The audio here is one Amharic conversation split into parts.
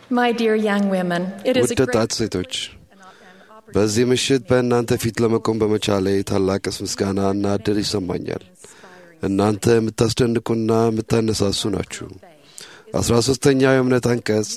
My dear young women, it is a ውድ great ወጣት ሴቶች በዚህ ምሽት በእናንተ ፊት ለመቆም በመቻሌ ታላቅስ ምስጋና እና እድል ይሰማኛል። እናንተ የምታስደንቁና የምታነሳሱ ናችሁ። አስራ ሦስተኛው የእምነት አንቀጽ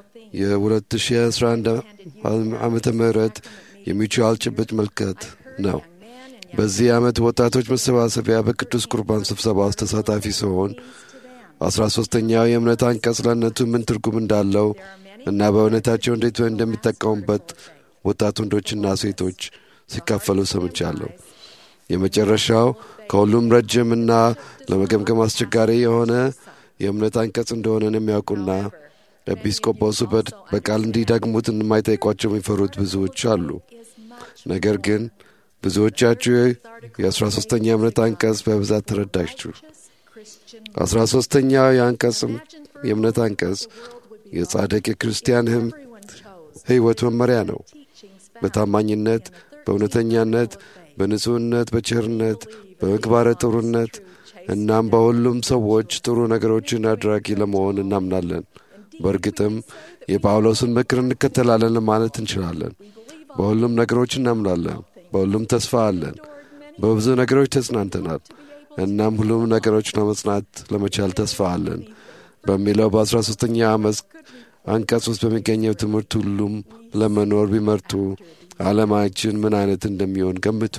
የ2011 ዓመተ ምህረት የሚችዋል ጭብጥ መልከት ነው። በዚህ ዓመት ወጣቶች መሰባሰቢያ በቅዱስ ቁርባን ስብሰባ ውስጥ ተሳታፊ ሲሆን አስራ ሦስተኛው የእምነት አንቀጽ ለእነቱ ምን ትርጉም እንዳለው እና በእውነታቸው እንዴት እንደሚጠቀሙበት ወጣት ወንዶችና ሴቶች ሲካፈሉ ሰምቻለሁ። የመጨረሻው ከሁሉም ረጅም እና ለመገምገም አስቸጋሪ የሆነ የእምነት አንቀጽ እንደሆነን የሚያውቁና ኤጲስቆጶሱ በድ- በቃል እንዲደግሙት የማይጠይቋቸው የሚፈሩት ብዙዎች አሉ። ነገር ግን ብዙዎቻችሁ የአስራ ሦስተኛ የእምነት አንቀጽ በብዛት ተረዳችሁ። አስራ ሦስተኛው የአንቀጽ የእምነት አንቀጽ የጻድቅ የክርስቲያን ህም ሕይወት መመሪያ ነው። በታማኝነት፣ በእውነተኛነት፣ በንጹሕነት፣ በቸርነት፣ በምግባረ ጥሩነት እናም በሁሉም ሰዎች ጥሩ ነገሮችን አድራጊ ለመሆን እናምናለን። በእርግጥም የጳውሎስን ምክር እንከተላለን ለማለት እንችላለን። በሁሉም ነገሮች እናምናለን። በሁሉም ተስፋ አለን። በብዙ ነገሮች ተጽናንተናል። እናም ሁሉም ነገሮች ለመጽናት ለመቻል ተስፋ አለን በሚለው በአስራ ሦስተኛ ዓመት አንቀጽ ውስጥ በሚገኘው ትምህርት ሁሉም ለመኖር ቢመርጡ ዓለማችን ምን አይነት እንደሚሆን ገምቱ።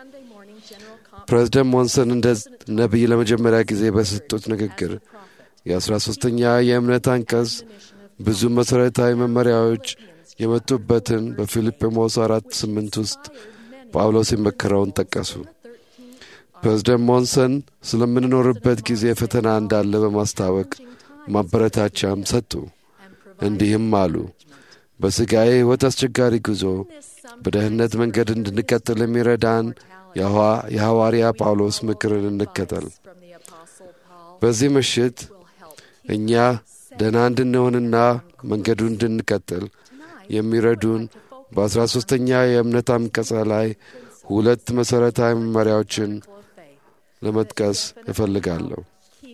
ፕሬዝደንት ሞንሰን እንደ ነቢይ ለመጀመሪያ ጊዜ በሰጡት ንግግር የአስራ ሦስተኛ የእምነት አንቀጽ ብዙ መሠረታዊ መመሪያዎች የመጡበትን በፊልጵሞስ አራት ስምንት ውስጥ ጳውሎስ የመከረውን ጠቀሱ። ፕሬዝደንት ሞንሰን ስለምንኖርበት ጊዜ ፈተና እንዳለ በማስታወቅ ማበረታቻም ሰጡ። እንዲህም አሉ። በሥጋዬ ሕይወት አስቸጋሪ ጉዞ በደህንነት መንገድ እንድንቀጥል የሚረዳን የሐዋ- የሐዋርያ ጳውሎስ ምክርን እንከተል። በዚህ ምሽት እኛ ደህና እንድንሆንና መንገዱን እንድንቀጥል የሚረዱን በአስራ ሦስተኛ የእምነት አንቀጽ ላይ ሁለት መሠረታዊ መመሪያዎችን ለመጥቀስ እፈልጋለሁ።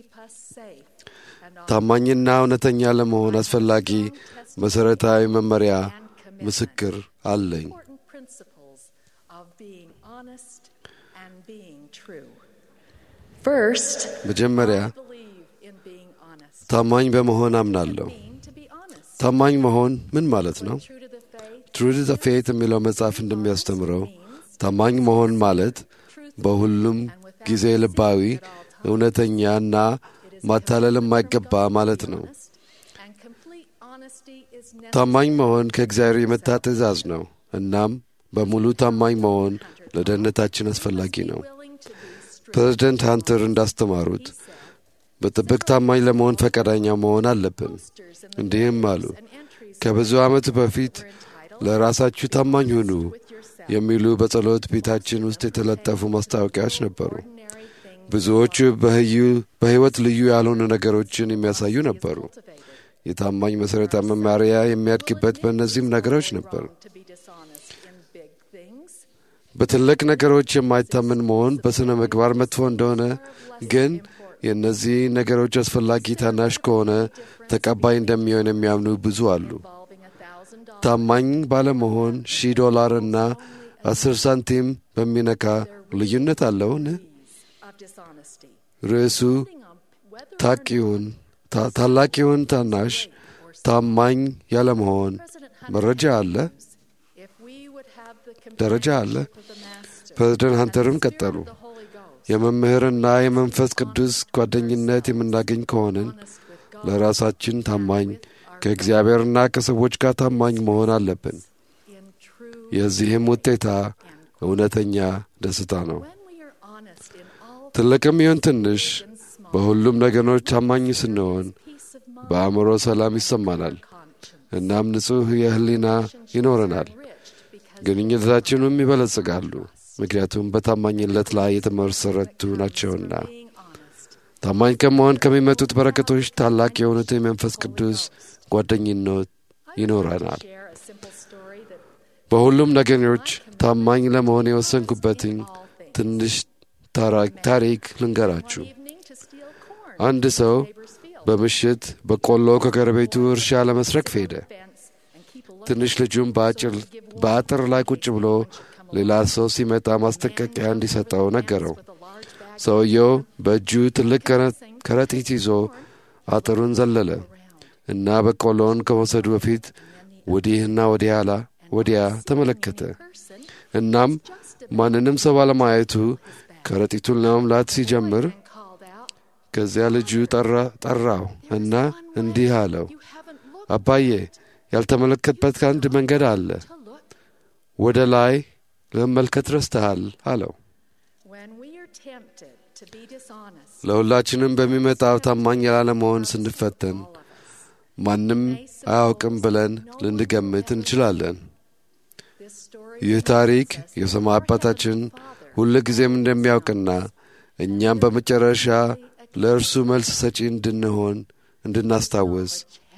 ታማኝና እውነተኛ ለመሆን አስፈላጊ መሠረታዊ መመሪያ ምስክር አለኝ። important principles of being honest and being true. First, መጀመሪያ believe in being honest. ታማኝ በመሆን አምናለሁ። Mean to be honest. ታማኝ መሆን ምን ማለት ነው? True to the faith, ትሩ ዘ ፌት የሚለው መጽሐፍ እንደሚያስተምረው ታማኝ መሆን ማለት በሁሉም ጊዜ ልባዊ፣ እውነተኛና ማታለል የማይገባ ማለት ነው። and complete honesty is necessary. ታማኝ መሆን ከእግዚአብሔር የመጣ ትእዛዝ ነው። እናም በሙሉ ታማኝ መሆን ለደህንነታችን አስፈላጊ ነው። Willing to be strict. ፕሬዝደንት ሃንተር እንዳስተማሩት በጥብቅ ታማኝ ለመሆን ፈቃደኛ መሆን አለብን። እንዲህም አሉ፣ ከብዙ ዓመት በፊት ለራሳችሁ ታማኝ ሁኑ የሚሉ በጸሎት ቤታችን ውስጥ የተለጠፉ ማስታወቂያዎች ነበሩ። ብዙዎቹ በህዩ- በሕይወት ልዩ ያልሆኑ ነገሮችን የሚያሳዩ ነበሩ። የታማኝ መሠረታዊ መማሪያ የሚያድግበት በእነዚህም ነገሮች ነበር። To be dishonest in big things. በትልቅ ነገሮች የማይታመን መሆን በሥነ ምግባር መጥፎ እንደሆነ ግን የእነዚህ ነገሮች አስፈላጊ ታናሽ ከሆነ ተቀባይ እንደሚሆን የሚያምኑ ብዙ አሉ። Involving a thousand dollars ታማኝ ባለመሆን ሺህ ዶላር እና አስር ሳንቲም በሚነካ ልዩነት አለውን? of dishonesty. ርዕሱ Depending on whether ታቂውን ታ- ታላቅ ይሁን ታናሽ ታማኝ ያለመሆን መረጃ አለ፣ if we would have the ደረጃ አለ። of the Master, ፕሬዝደንት ሃንተርም ቀጠሉ። the Holy Ghost, የመምህርና የመንፈስ ቅዱስ ጓደኝነት የምናገኝ ከሆንን ለራሳችን ታማኝ ከእግዚአብሔርና ከሰዎች ጋር ታማኝ መሆን አለብን። in true የዚህም ውጤታ እውነተኛ ደስታ ነው። when we are honest in all ትልቅም ይሁን ትንሽ በሁሉም ነገሮች ታማኝ ስንሆን peace of mind, በአእምሮ ሰላም ይሰማናል። conscience, እናም ንጹሕ የህሊና ይኖረናል። enriched because ግንኙነታችንም ይበለጽጋሉ፣ ምክንያቱም በታማኝነት ላይ የተመሰረቱ ናቸውና። being honest ታማኝ ከመሆን ከሚመጡት በረከቶች ታላቅ የሆኑት የመንፈስ ቅዱስ ጓደኝነት ይኖረናል። share a simple story that በሁሉም ነገሮች ታማኝ ለመሆን የወሰንኩበትኝ ትንሽ ታራ- ታሪክ ልንገራችሁ። evening to steal corn አንድ ሰው neighbor's field በምሽት በቆሎ ከጎረቤቱ እርሻ ለመስረቅ ሄደ። ትንሽ ልጁም በአጥር ላይ ቁጭ ብሎ ሌላ ሰው ሲመጣ ማስጠንቀቂያ እንዲሰጠው ነገረው። ሰውየው በእጁ ትልቅ ከረጢት ይዞ አጥሩን ዘለለ እና በቆሎውን ከመውሰዱ በፊት ወዲህና ወዲያላ ወዲያ ተመለከተ። እናም ማንንም ሰው ባለማየቱ ከረጢቱን ለመምላት ሲጀምር ከዚያ ልጁ ጠራው እና እንዲህ አለው፣ አባዬ ያልተመለከትበት አንድ መንገድ አለ። ወደ ላይ ለመመልከት ረስተሃል አለው። ለሁላችንም በሚመጣው ታማኝ ላለመሆን ስንፈተን ማንም አያውቅም ብለን ልንገምት እንችላለን። ይህ ታሪክ የሰማይ አባታችን ሁል ጊዜም እንደሚያውቅና እኛም በመጨረሻ ለእርሱ መልስ ሰጪ እንድንሆን እንድናስታውስ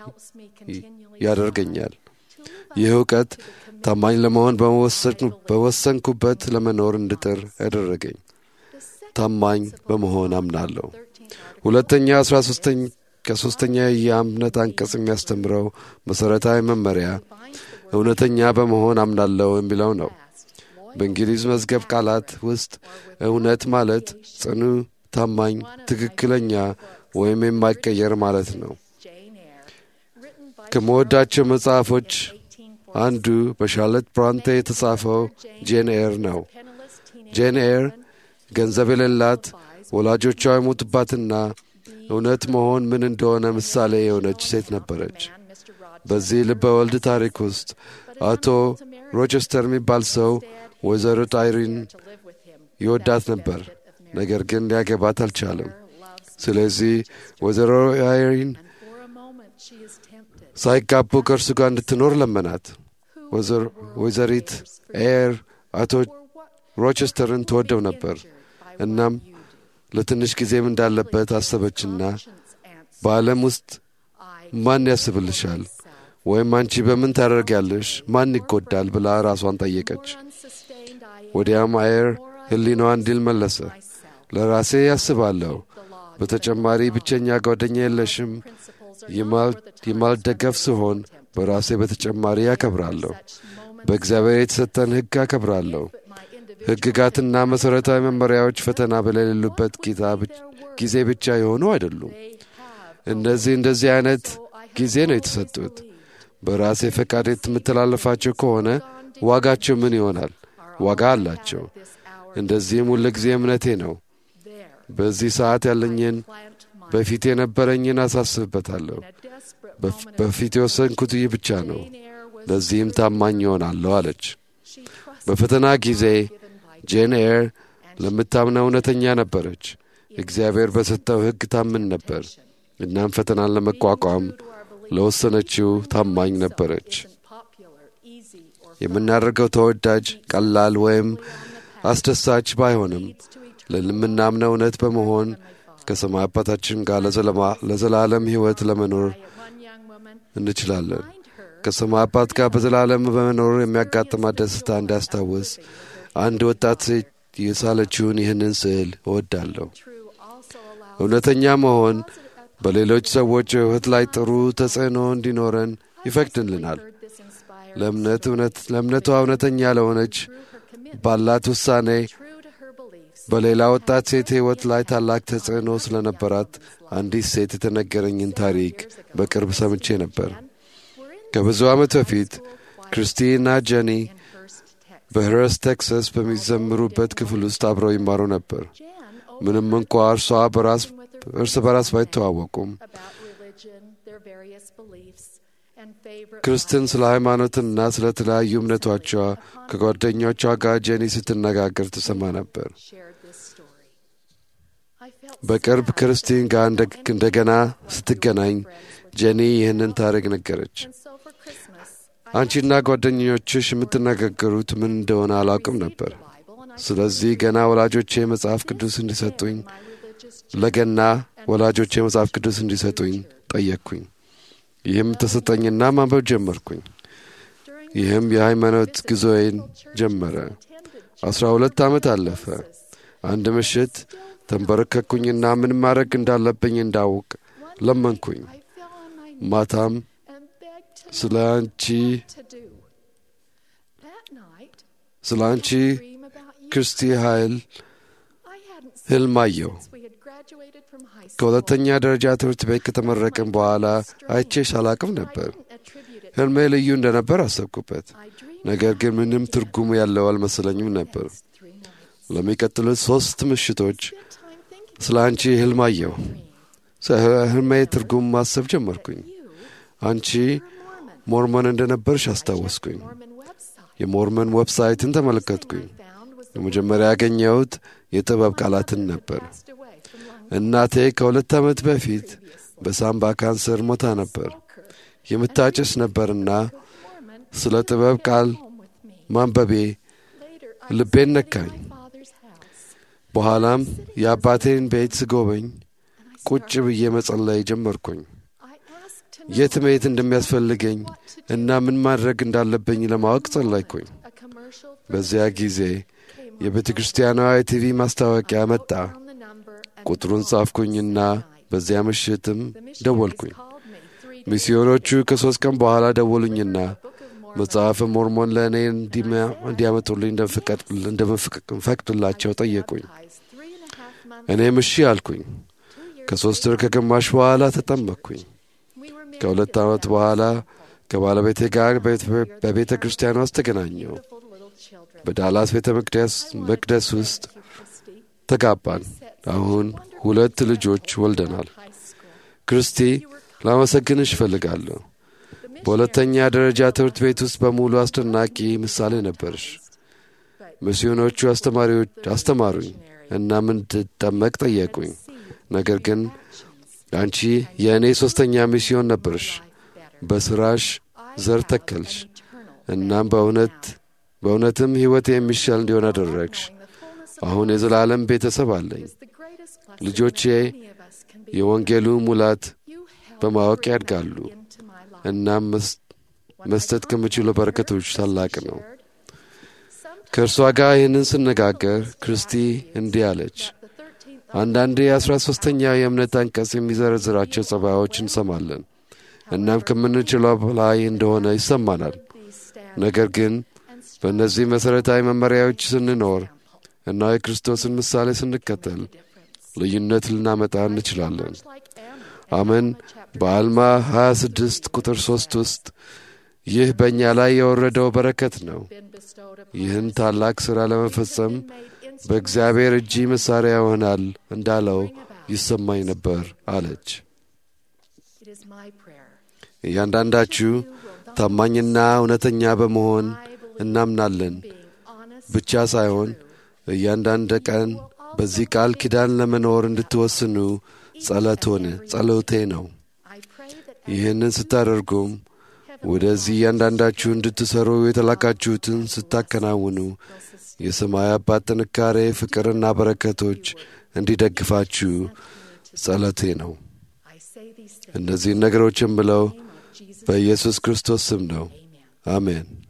ያደርገኛል። ይህ እውቀት ታማኝ ለመሆን በወሰንኩበት ለመኖር እንድጥር ያደረገኝ ታማኝ በመሆን አምናለሁ። ሁለተኛ አስራ ሶስተኛ ከሦስተኛ የእምነት አንቀጽ የሚያስተምረው መሠረታዊ መመሪያ እውነተኛ በመሆን አምናለሁ የሚለው ነው። በእንግሊዝ መዝገብ ቃላት ውስጥ እውነት ማለት ጽኑ፣ ታማኝ፣ ትክክለኛ ወይም የማይቀየር ማለት ነው። ከምወዳቸው መጽሐፎች አንዱ በሻርሎት ብራንቴ የተጻፈው ጄን ኤር ነው። ጄን ኤር ገንዘብ የሌላት ወላጆቿ የሞቱባትና እውነት መሆን ምን እንደሆነ ምሳሌ የሆነች ሴት ነበረች። በዚህ ልበ ወልድ ታሪክ ውስጥ አቶ ሮቸስተር የሚባል ሰው ወይዘሮ አይሪን ይወዳት ነበር፣ ነገር ግን ሊያገባት አልቻለም። ስለዚህ ወይዘሮ አይሪን ሳይጋቡ ከእርሱ ጋር እንድትኖር ለመናት። ወይዘሪት ኤር አቶ ሮቸስተርን ትወደው ነበር። እናም ለትንሽ ጊዜም እንዳለበት አሰበችና በዓለም ውስጥ ማን ያስብልሻል ወይም አንቺ በምን ታደርጊያለሽ? ማን ይጎዳል? ብላ ራሷን ጠየቀች። ወዲያም አየር ሕሊናዋ እንዲል መለሰ፣ ለራሴ ያስባለሁ። በተጨማሪ ብቸኛ ጓደኛ የለሽም። የማልደገፍ ስሆን በራሴ በተጨማሪ ያከብራለሁ። በእግዚአብሔር የተሰጠን ሕግ አከብራለሁ። ሕግጋትና መሠረታዊ መመሪያዎች ፈተና በሌሉበት ጊዜ ብቻ የሆኑ አይደሉም። እነዚህ እንደዚህ አይነት ጊዜ ነው የተሰጡት። በራሴ ፈቃድ የምተላለፋቸው ከሆነ ዋጋቸው ምን ይሆናል? ዋጋ አላቸው። እንደዚህም ሁል ጊዜ እምነቴ ነው። በዚህ ሰዓት ያለኝን በፊት የነበረኝን አሳስብበታለሁ። በፊት የወሰንኩት ይህ ብቻ ነው። ለዚህም ታማኝ ይሆናለሁ አለች። በፈተና ጊዜ ጄን ኤር ለምታምነው እውነተኛ ነበረች። እግዚአብሔር በሰጠው ሕግ ታምን ነበር። እናም ፈተናን ለመቋቋም ለወሰነችው ታማኝ ነበረች። የምናደርገው ተወዳጅ፣ ቀላል ወይም አስደሳች ባይሆንም ለምናምነው እውነት በመሆን ከሰማይ አባታችን ጋር ለዘላለም ሕይወት ለመኖር እንችላለን። ከሰማይ አባት ጋር በዘላለም በመኖር የሚያጋጥማት ደስታ እንዲያስታውስ አንድ ወጣት ሴት የሳለችውን ይህንን ስዕል እወዳለሁ። እውነተኛ መሆን በሌሎች ሰዎች ሕይወት ላይ ጥሩ ተጽዕኖ እንዲኖረን ይፈቅድልናል። ለእምነቷ እውነተኛ ለሆነች ባላት ውሳኔ በሌላ ወጣት ሴት ሕይወት ላይ ታላቅ ተጽዕኖ ስለነበራት አንዲት ሴት የተነገረኝን ታሪክ በቅርብ ሰምቼ ነበር። ከብዙ ዓመት በፊት ክርስቲና ጀኒ በህረስ ቴክሳስ በሚዘምሩበት ክፍል ውስጥ አብረው ይማሩ ነበር። ምንም እንኳ እርሷ በራስ እርስ በራስ ባይተዋወቁም ክርስትን ስለ ሃይማኖትና ስለ ተለያዩ እምነቶቿ ከጓደኞቿ ጋር ጄኒ ስትነጋገር ትሰማ ነበር። በቅርብ ክርስቲን ጋር እንደገና ስትገናኝ ጄኒ ይህንን ታሪክ ነገረች። አንቺና ጓደኞችሽ የምትነጋገሩት ምን እንደሆነ አላውቅም ነበር። ስለዚህ ገና ወላጆቼ መጽሐፍ ቅዱስ እንዲሰጡኝ ለገና ወላጆቼ መጽሐፍ ቅዱስ እንዲሰጡኝ ጠየቅኩኝ። ይህም ተሰጠኝና ማንበብ ጀመርኩኝ። ይህም የሃይማኖት ጉዞዬን ጀመረ። አስራ ሁለት ዓመት አለፈ። አንድ ምሽት ተንበረከኩኝና ምን ማድረግ እንዳለብኝ እንዳውቅ ለመንኩኝ። I fell on my knees ማታም and begged to ስለ know አንቺ what to do. That night, ስለ አንቺ I dream about you. ክርስቲ ኃይል I hadn't seen ህልም you አየሁ። since we had graduated from high school. ከሁለተኛ ደረጃ ትምህርት ቤት ከተመረቅን በኋላ አይቼሽ አላቅም I ነበር። didn't attribute it ህልሜ ልዩ እንደነበር አሰብኩበት። I dreamed ነገር ግን about ምንም you ትርጉም ያለው አልመሰለኝም ነበር። next three nights. ለሚቀጥሉት ሶስት ምሽቶች Spent time thinking ስለ አንቺ ህልም አየሁ። dream. ስለ ህልሜ ትርጉም ማሰብ ጀመርኩኝ። You አንቺ were a Mormon. ሞርሞን እንደነበርሽ I checked the አስታወስኩኝ። Mormon website. የሞርመን ዌብሳይትን First thing ተመለከትኩኝ። I found was the የመጀመሪያ ያገኘሁት የጥበብ ቃላትን ነበር። እናቴ ከሁለት ዓመት በፊት በሳምባ ካንሰር ሞታ ነበር። የምታጭስ ነበርና ስለ ጥበብ ቃል ማንበቤ ልቤን ነካኝ። በኋላም የአባቴን ቤት ስጎበኝ ቁጭ ብዬ መጸለይ ጀመርኩኝ። የት መሄድ እንደሚያስፈልገኝ እና ምን ማድረግ እንዳለብኝ ለማወቅ ጸለይኩኝ። በዚያ ጊዜ የቤተ ክርስቲያኗ የቲቪ ማስታወቂያ መጣ። ቁጥሩን ጻፍኩኝና በዚያ ምሽትም ደወልኩኝ። ሚስዮኖቹ ከሦስት ቀን በኋላ ደወሉኝና መጽሐፈ ሞርሞን ለእኔ እንዲያመጡልኝ እንደምፈቅድላቸው ጠየቁኝ። እኔም እሺ አልኩኝ። ከሦስት ወር ከግማሽ በኋላ ተጠመቅኩኝ። ከሁለት ዓመት በኋላ ከባለቤቴ ጋር በቤተ ክርስቲያን ውስጥ ተገናኘው። በዳላስ ቤተ መቅደስ ውስጥ ተጋባን። አሁን ሁለት ልጆች ወልደናል። ክርስቲ ላመሰግንሽ እፈልጋለሁ። በሁለተኛ ደረጃ ትምህርት ቤት ውስጥ በሙሉ አስደናቂ ምሳሌ ነበርሽ። ሚስዮኖቹ አስተማሪዎች አስተማሩኝ እና እንድጠመቅ ጠየቁኝ። ነገር ግን አንቺ የእኔ ሦስተኛ ሚስዮን ነበርሽ። በሥራሽ ዘር ተከልሽ። እናም በእውነት በእውነትም ሕይወት የሚሻል እንዲሆን አደረግሽ። አሁን የዘላለም ቤተሰብ አለኝ። ልጆቼ የወንጌሉ ሙላት በማወቅ ያድጋሉ። እናም መስጠት ከምችለው በረከቶች ታላቅ ነው። ከእርሷ ጋር ይህንን ስነጋገር ክርስቲ እንዲህ አለች። አንዳንዴ የአስራ ሦስተኛው የእምነት አንቀጽ የሚዘረዝራቸው ጸባዮች እንሰማለን። እናም ከምንችለው በላይ እንደሆነ ይሰማናል። ነገር ግን በእነዚህ መሠረታዊ መመሪያዎች ስንኖር እና የክርስቶስን ምሳሌ ስንከተል ልዩነት ልናመጣ እንችላለን። አመን በአልማ 26 ቁጥር 3 ውስጥ ይህ በእኛ ላይ የወረደው በረከት ነው። ይህን ታላቅ ሥራ ለመፈጸም በእግዚአብሔር እጅ መሣሪያ ይሆናል እንዳለው ይሰማኝ ነበር አለች። እያንዳንዳችሁ ታማኝና እውነተኛ በመሆን እናምናለን ብቻ ሳይሆን እያንዳንድ ቀን በዚህ ቃል ኪዳን ለመኖር እንድትወስኑ ጸሎቶን ጸሎቴ ነው። ይህንን ስታደርጉም ወደዚህ እያንዳንዳችሁ እንድትሠሩ የተላካችሁትን ስታከናውኑ የሰማይ አባት ጥንካሬ፣ ፍቅርና በረከቶች እንዲደግፋችሁ ጸሎቴ ነው። እነዚህን ነገሮች የምለው በኢየሱስ ክርስቶስ ስም ነው። አሜን።